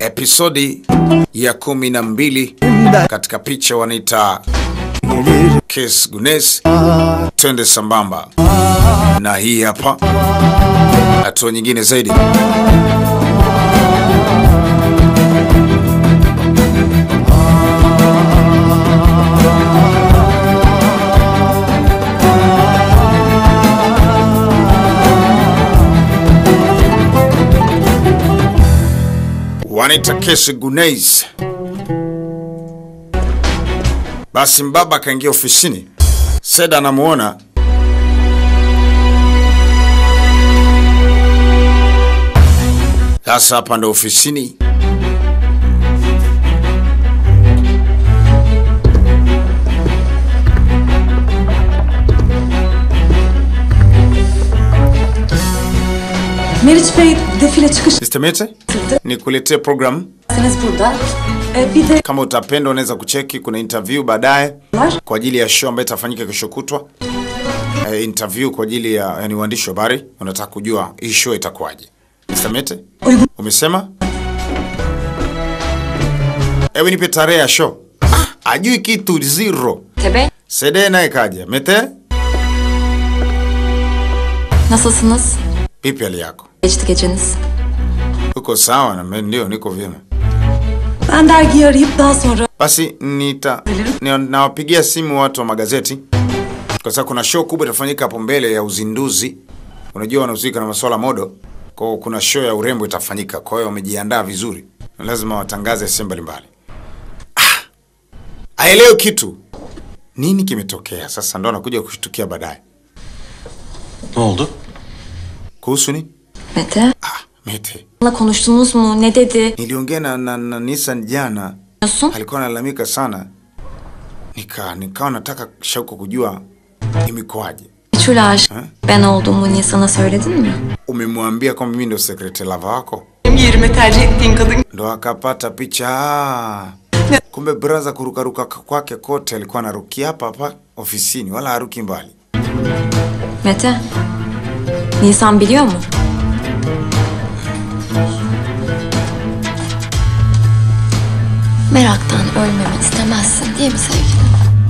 episodi ya kumi na mbili katika picha wanaita Kes Gunes. Twende sambamba na hii hapa hatua nyingine zaidi. wanaita Kes Gunes. Basi mbaba akaingia ofisini, Seda anamuona sasa. Hapa ndo ofisini, Meriç Bey defile çıkış Sister Mete, nikuletee program. yaptınız burada. Ee, bir de Kama utapenda unaweza kucheki, kuna interview baadaye var. kwa ajili ya show ambayo itafanyika kesho kutwa. Eh, interview kwa ajili ya yani waandishi wa habari wanataka kujua hii show itakuwaje. Mr. Mete, Uygun. umesema? Ewe nipe tarehe ya show. Ah, ajui kitu zero. Tebe, Sede naye kaja. Mete, nasılsınız? vipi hali yako? Geçti geceniz. Uko sawa? Na mimi ndio niko vyema. Ben dergiyi arayıp daha sonra Basi nita ni- nawapigia simu watu wa magazeti kwa sababu kuna show kubwa itafanyika hapo mbele ya uzinduzi. Unajua wanahusika na masuala modo, kwa hiyo kuna show ya urembo itafanyika. Kwa hiyo wamejiandaa vizuri, na lazima watangaze sehemu mbalimbali. Ah, aelewe kitu nini kimetokea. Sasa ndo anakuja kushtukia baadaye. Ne oldu? Kuhusu nini? Mete, Ah, Mete, onunla konuştunuz mu? Ne dedi? niliongea na, na, na Nissan jana Diyorsun. alikuwa analalamika sana, nika nikawa nataka shauku kujua imekuwaje. Meçhul aşık. Ben olduğumu niye sana söyledin mi? Umemwambia kwamba mimi ndo sekretari lava wako? benim yerime tercih ettiğin kadın Ndo akapata picha. Ah, Kumbe braza kurukaruka kwake kote alikuwa anarukia hapa hapa ofisini, wala haruki mbali. Mete, Nisan biliyor mu? Meraktan ölmemi istemezsin değil mi sevgilim?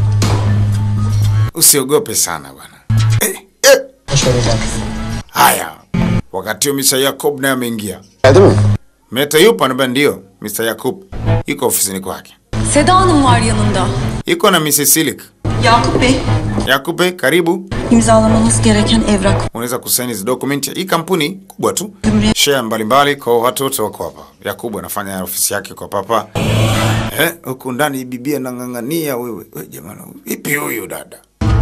Usiogope sana bwana. Eh, eh. Haya, wakati huo Mr. Yakob naye ameingia. Geldi mi? Meta yupo? Anambia ndio. Mr. Yakub yuko ofisini kwake, Seda Hanım var yanında. yuko na Mrs. Silik. Yakup Bey Yakub, eh, karibu. imzalamanız gereken evrak unaweza kusaini hizi document. Hii kampuni kubwa tu, Jumria. share mbalimbali, kwa watu wote wako hapa. Yakubu anafanya ofisi yake kwa papa eh, huku ndani bibi anang'ang'ania. Wewe we, jamani, vipi huyu dada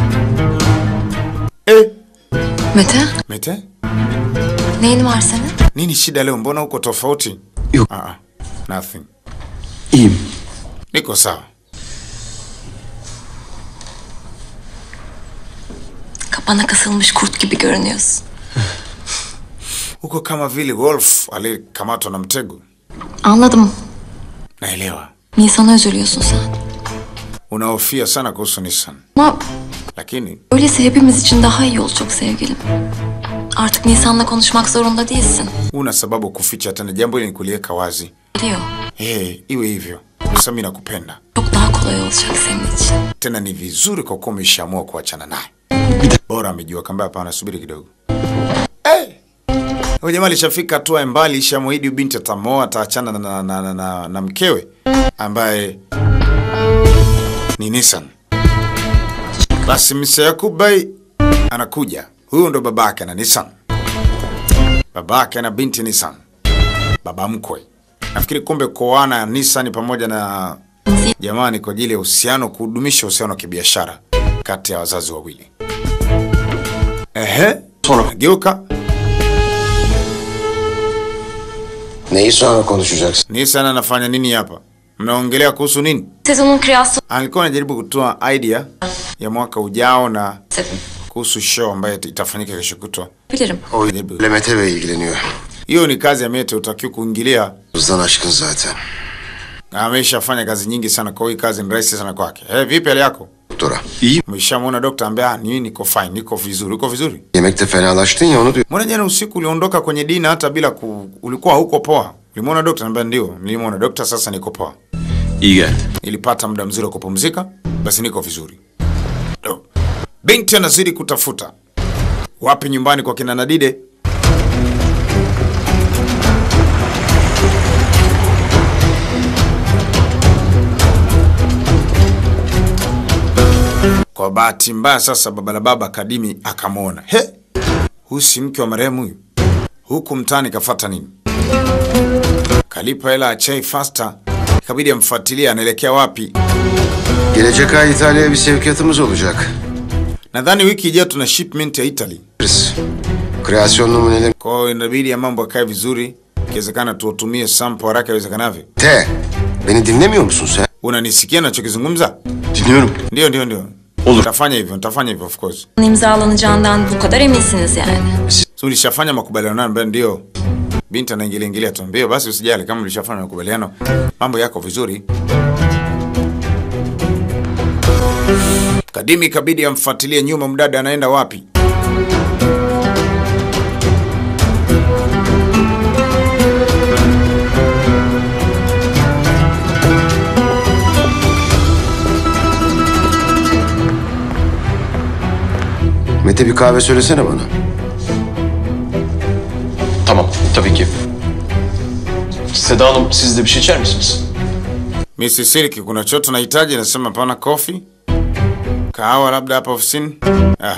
eh? Mete, Mete, neyin var senin? nini shida leo? Mbona uko tofauti? Yok. Ah, ah, nothing, İyiyim. niko sawa. Kapana kısılmış kurt gibi görünüyorsun. Uko kama vile wolf aliyekamatwa na mtego. Anladım. Naelewa Nisan'a üzülüyorsun sen. unahofia sana kuhusu Nissan, Ama lakini öyleyse hepimiz için daha iyi olacak sevgilim. Artık Nisan'la konuşmak zorunda değilsin. una sababu kuficha tena. Jambo hili ni kuliweka wazi. Biliyor. Hey, iwe hivyo. Sasa mimi nakupenda Çok daha kolay olacak senin için. tena, ni vizuri kwa kuwa umeshaamua kuachana naye. Bora amejua kamba. Hapana, subiri kidogo. Hey! Huyu jamaa alishafika hatua ya mbali, ishamwahidi binti atamoa, ataachana na, na, na, na, na, na mkewe ambaye ni Nissan. Basi Mr. Yakub Bey anakuja. Huyu ndo babake na Nissan, babake na binti Nissan, baba mkwe. Nafikiri kumbe kuoana ya Nissan pamoja na jamani, kwa ajili ya uhusiano, kudumisha uhusiano wa kibiashara kati ya wazazi wawili. Ehe, geuka. Neyi sonra konuşacaksın? Nissan anafanya nini hapa? Mnaongelea kuhusu nini? Sezonun kreasyonu Alikuwa anajaribu kutoa idea ya mwaka ujao na istedim. kuhusu show ambayo itafanyika kesho kutwa. Bilirim. O ile Mete Bey ilgileniyor. Hiyo ni kazi ya Mete, utakiwa kuingilia. Hızdan aşkın zaten. Ameshafanya kazi nyingi sana, kwa hiyo hii kazi ni rahisi sana kwake. Hey, vipi hali yako? Doktora. İyi. Umeshamwona dokta ambaye ah, nini, niko fine, niko vizuri. Uko vizuri? Yemekte fenalaştın ya onu diyor. Mbona jana usiku uliondoka kwenye dina hata bila ku... ulikuwa huko poa, Ulimwona dokta? Naambia ndio, nilimwona dokta, sasa niko poa. İyi geldi. Nilipata muda mzuri wa kupumzika, basi niko vizuri. Do. Binti anazidi kutafuta wapi nyumbani kwa kina Nadide. Kwa bahati mbaya sasa, baba la baba Kadimi akamwona, he, huyu si mke wa marehemu huyu, huku mtaani kafata nini? Kalipa hela ya chai fasta, ikabidi amfuatilie anaelekea wapi. Gelecek ay İtalya'ya bir sevkiyatımız olacak. Nadhani wiki ijayo tuna shipment ya Italy, Kreasyon numuneleri kwa hiyo inabidi ya mambo yakae vizuri, ikiwezekana tuwatumie sample haraka iwezekanavyo. T. Beni dinlemiyor musun sen? Unanisikia nachokizungumza? Dinliyorum. Ndio, ndio, ndio. Olur. Nitafanya hivyo, nitafanya hivyo of course. İmzalanacağından bu kadar eminsiniz yani. So ulishafanya makubaliano nayo ambayo ndio binti anaingilia ingilia tu. Ndio basi usijali kama ulishafanya makubaliano, mambo yako vizuri. Kadimi kabidi amfuatilie nyuma mdada anaenda wapi. Mete bir kahve söylesene bana. Tamam tabii ki. Seda Hanım siz de bir şey içer misiniz? Mrs. Silky, kuna choto nahitaji? Nasema pana kofi, kahawa labda hapa ofisini. Ah.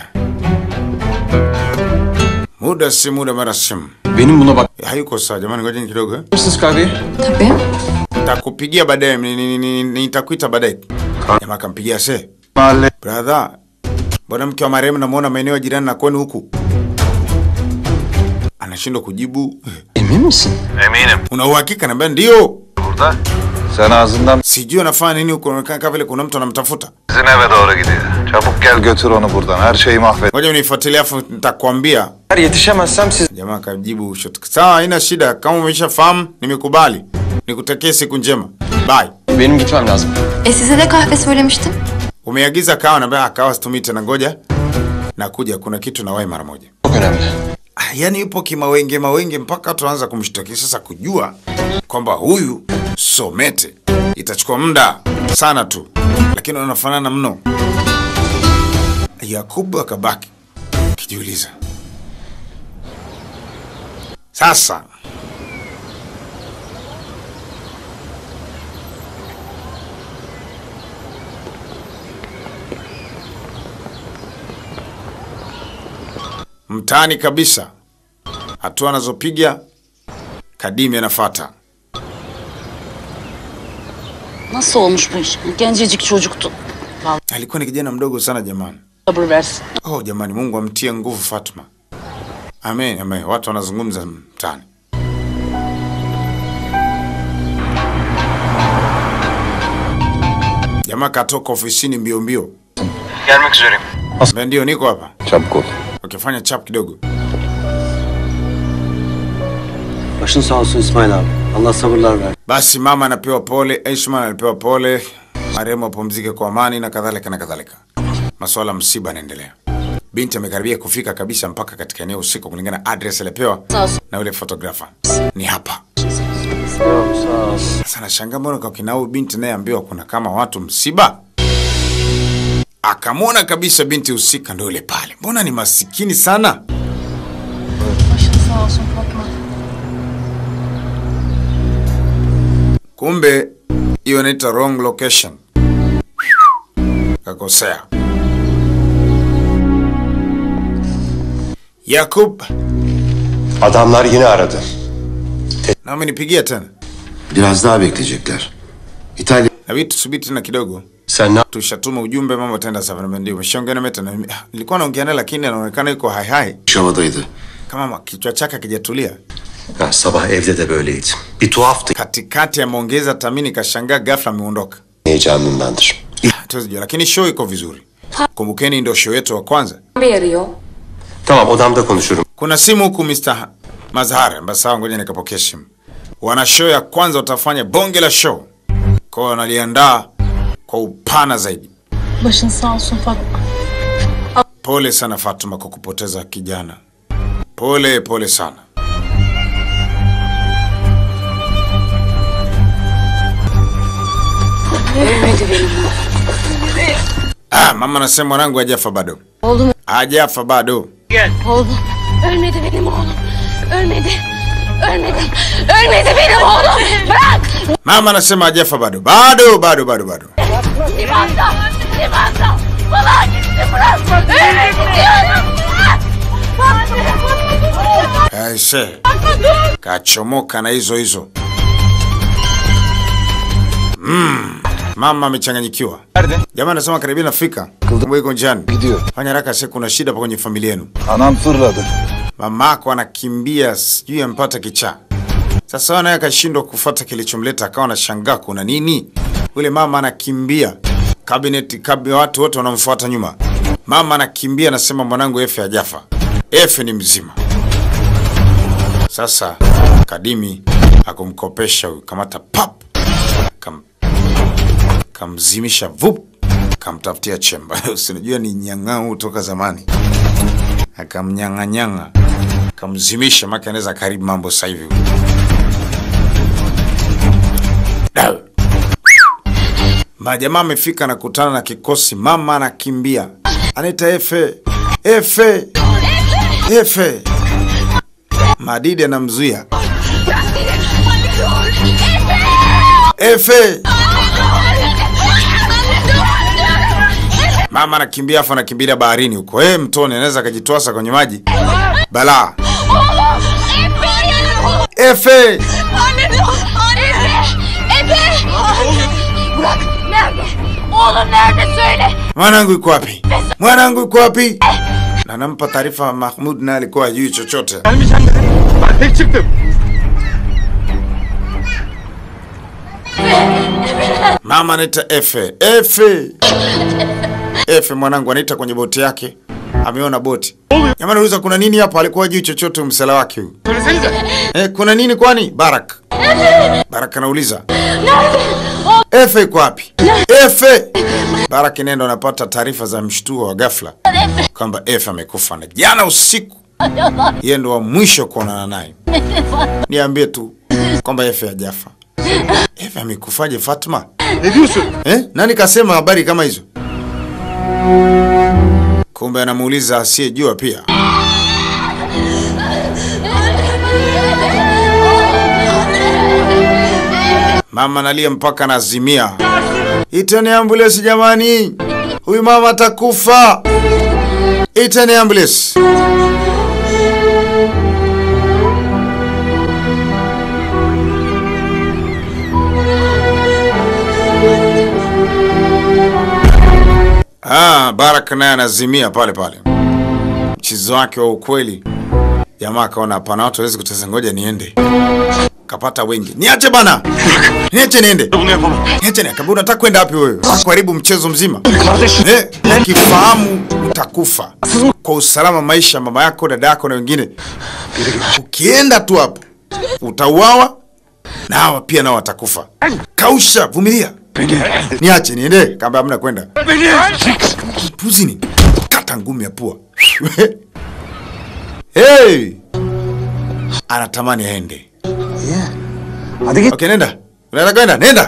Muda si muda, mara simu Benim buna bak. hayuko sawa. Jamani, ngojeni kidogo eh. mısınız kahveyi? Tabii. Nitakupigia baadaye, ni- ni- ni- ni- nitakuita baadaye. Jamaa akampigia se, Mahalle. brother, mbona mke wa marehemu namuona maeneo ya jirani na kwenu huku? Anashindwa kujibu. Emin misin? Una uhakika? Naambia ndio. Sen ağzından Sijui anafanya nini huko, inaonekana kama vile kuna mtu anamtafuta. bizim eve doğru gidiyor. Çabuk gel götür onu buradan. Her şeyi mahvet. Ngoja unifuatilie, afu nitakwambia. Eğer yetişemezsem siz... Jamaa akajibu shot. Sawa, haina shida. Kama umeshafahamu, nimekubali. Nikutakie siku njema. Bye. Benim gitmem lazım. E size de kahve söylemiştim. Umeagiza kawa na kawa situmii tena, ngoja nakuja, kuna kitu na wahi mara moja. Çok önemli. Ah, Yaani yupo kimawenge mawenge mpaka tuanza kumshtaki sasa, kujua kwamba huyu Somete itachukua muda sana tu, lakini wanafanana mno. Yakubu akabaki kijiuliza, sasa mtaani kabisa, hatua anazopiga Kadimi anafata. Nasıl olmuş bu iş? Gencecik çocuktu. Alikuwa ni kijana mdogo sana jamani. Sabır versin. Oh jamani, Mungu amtie nguvu Fatma. Amen, amen. Watu wanazungumza mtaani. Jamaa katoka ofisini mbio mbio. Gelmek üzereyim. Mbona Ndio, niko hapa. Çabuk ol. Ukifanya chap kidogo. Başın sağ olsun İsmail abi. Allah sabırlar ver. Basi mama anapewa pole, Aishman anapewa pole, marehemu apumzike kwa amani na kadhalika na kadhalika. Masuala ya msiba yanaendelea. Binti amekaribia kufika kabisa mpaka katika eneo usiku, kulingana na address aliyopewa na yule photographer. Ni hapa. Yok sağ ol. Sasa nashangaa mbona kwa kina huyu binti naye ambiwa kuna kama watu msiba. Akamwona kabisa binti husika ndio yule pale. Mbona ni masikini sana? Kumbe hiyo inaitwa wrong location. Kakosea. Yakub, Adamlar yine aradı. na amenipigia tena. Biraz daha bekleyecekler. İtalya... Nabidi tusubiri tena kidogo. Sen ne Tushatuma ujumbe, mambo tenda sawa. Na Ndio umeshaongea na Meta. na- ah, Nilikuwa naongea naye lakini anaonekana yuko hai hai, yapmış havadaydı? kama ma- kichwa chake hakijatulia. Ha, sabah evde de böyleydi. Bir tuhaftı. Katikati ameongeza tamini, kashangaa ghafla ameondoka. Heyecanındandır. Hatuwezi jua, lakini show iko vizuri. Kumbukeni, ndio show yetu wa kwanza. Bir arıyor. Tamam odamda konuşurum. Kuna simu huku Mr. Mazhar, basi sawa, ngoja nikapokea simu. Wana show ya kwanza, watafanya bonge la show, kwa hiyo wanaliandaa kwa upana zaidi. Başın sağ olsun Fatma. Pole sana Fatuma kwa kupoteza kijana, pole pole sana. Ölmedi benim Ah, mama anasema mwanangu hajafa bado. oğlum. Hajafa bado. Oğlum. Ölmedi benim oğlum. Ölmedi. Ölmedi. Ölmedi benim oğlum. Bırak. Mama anasema hajafa bado. Bado, bado, bado, bado. Limanda. Limanda. Vallahi gitti bırak. Ölmedi diyorum. Bırak. Aise. Kachomoka na hizo hizo. Mm. Mama amechanganyikiwa. Jamaa anasema karibia nafika. Kumbe iko njiani. Gidiyor. Fanya haraka sasa kuna shida pa kwenye familia yenu. Anam fırladı. Mamako anakimbia sijui ampata kichaa. Sasa wewe naye akashindwa kufuata kilichomleta akawa anashangaa kuna nini? Yule mama anakimbia. Cabinet kabi watu wote wanamfuata nyuma. Mama anakimbia anasema mwanangu Efe hajafa. Efe ni mzima. Sasa Kadimi akumkopesha huyu kamata pap. Kam, kamzimisha vup kamtafutia chemba. Usinajua ni nyang'au toka zamani akamnyang'anyanga akamzimisha, maka anaweza karibu mambo sasa hivi. Da. Majamaa amefika na kutana na kikosi, mama anakimbia, anaita Efe, Efe, Efe. Madidi anamzuia Efe. Mama anakimbia afu anakimbilia baharini huko. Eh, mtoni anaweza akajitwasa kwenye maji. Balaa. Efe. Efe. Efe. Bırak. Nerede? Oğlum nerede söyle. Mwanangu yuko wapi? Mwanangu yuko wapi? Na nampa taarifa Mahmud naye alikuwa hajui chochote. Mama anaita Efe. Efe. Efe mwanangu anaita kwenye boti yake. Ameona boti. Jamani anauliza kuna nini hapa? Alikuwa hajui chochote msela wake huyu. Eh, kuna nini kwani? Barak. Barak anauliza. Efe yuko wapi? Efe. Barak nenda anapata taarifa za mshtuo wa ghafla kwamba Efe amekufa na jana usiku yeye ndo wa mwisho kuonana naye. Niambie tu kwamba Efe hajafa. Efe amekufaje Fatma? Eh? Nani kasema habari kama hizo? Kumbe anamuuliza asiyejua pia. Mama analia mpaka anazimia. Iteni ambulance jamani, huyu mama atakufa. Iteni ambulance. Ah, Baraka naye anazimia pale pale. Mchezo wake wa ukweli. Jamaa akaona hapana, watu hawezi kutesa, ngoja niende. Kapata wengi. Niache bana. Niache niende. Niache niende. Kabla unataka kwenda wapi wewe? Kuharibu mchezo mzima. Eh, ukifahamu utakufa. Kwa usalama maisha mama yako, dada yako na wengine. Ukienda tu hapo utauawa na hawa pia nao watakufa. Kausha, vumilia. Niache niende. Kamba hamna kwenda. Puzi ni kata ngumi ya pua. hey! Anatamani aende. Hadi git. Okay, nenda. Unaenda kwenda? Nenda.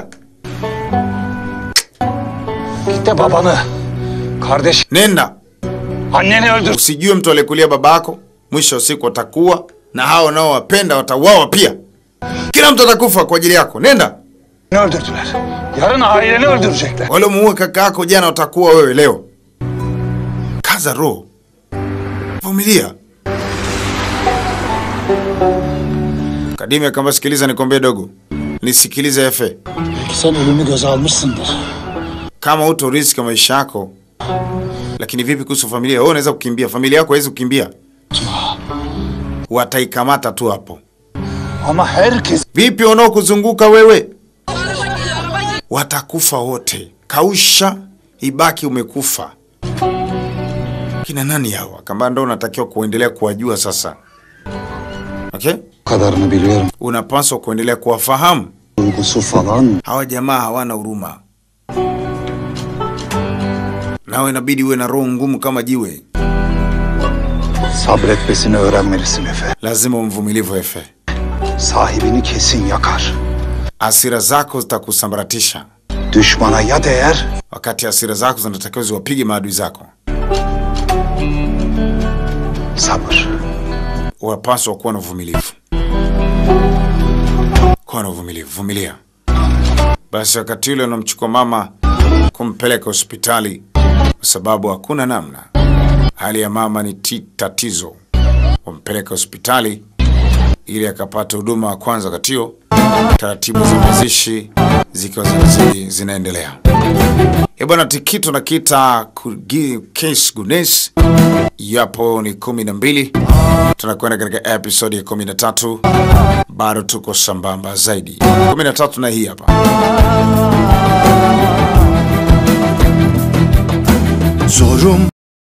Git de babanı, kardeş, Nenda. anneni öldür. Usijue mtu aliyekulia babako, mwisho wa siku watakuwa na hao nao wapenda watauawa pia. Kila mtu atakufa kwa ajili yako. Nenda. öldürdüler. Yarın aileni öldürecekler. Wale muue kaka yako jana utakuwa wewe leo. Kaza roho. Vumilia. Kadimi akamba sikiliza nikwambie dogo. Nisikilize Efe. Sen ölümü göze almışsındır. Kama uto riski maisha yako. Lakini vipi kuhusu familia? Wewe unaweza kukimbia, familia yako haiwezi kukimbia. Wataikamata tu hapo. Ama herkes Vipi wanaokuzunguka wewe? Watakufa wote. Kausha, ibaki umekufa. Kina nani hawa? Kamba ndo unatakiwa kuendelea kuwajua sasa. Okay? kadarını biliyorum. Unapaswa kuendelea kuwafahamu. Duygusu falan. Hawa jamaa hawana huruma. Nawe inabidi uwe na roho ngumu kama jiwe. Sabretmesini öğrenmelisin Efe. Lazima umvumilivu Efe. Sahibini kesin yakar. Asira zako zitakusambaratisha. Düşmana ya değer wakati hasira zako zinatakiwa ziwapige maadui zako. sabır. Unapaswa kuwa na uvumilivu, kuwa na uvumilivu, vumilia. Basi wakati ule unamchukua mama kumpeleka hospitali, kwa sababu hakuna namna, hali ya mama ni ti tatizo. Wampeleka hospitali ili akapata huduma wa kwanza. Wakati huo taratibu za mazishi zikiwa zinazidi zinaendelea. E bwana, tikito na kita case Gunes yapo ni kumi na mbili. Tunakwenda katika episodi ya kumi na tatu. Bado tuko sambamba zaidi. kumi na tatu na hii hapa Zorum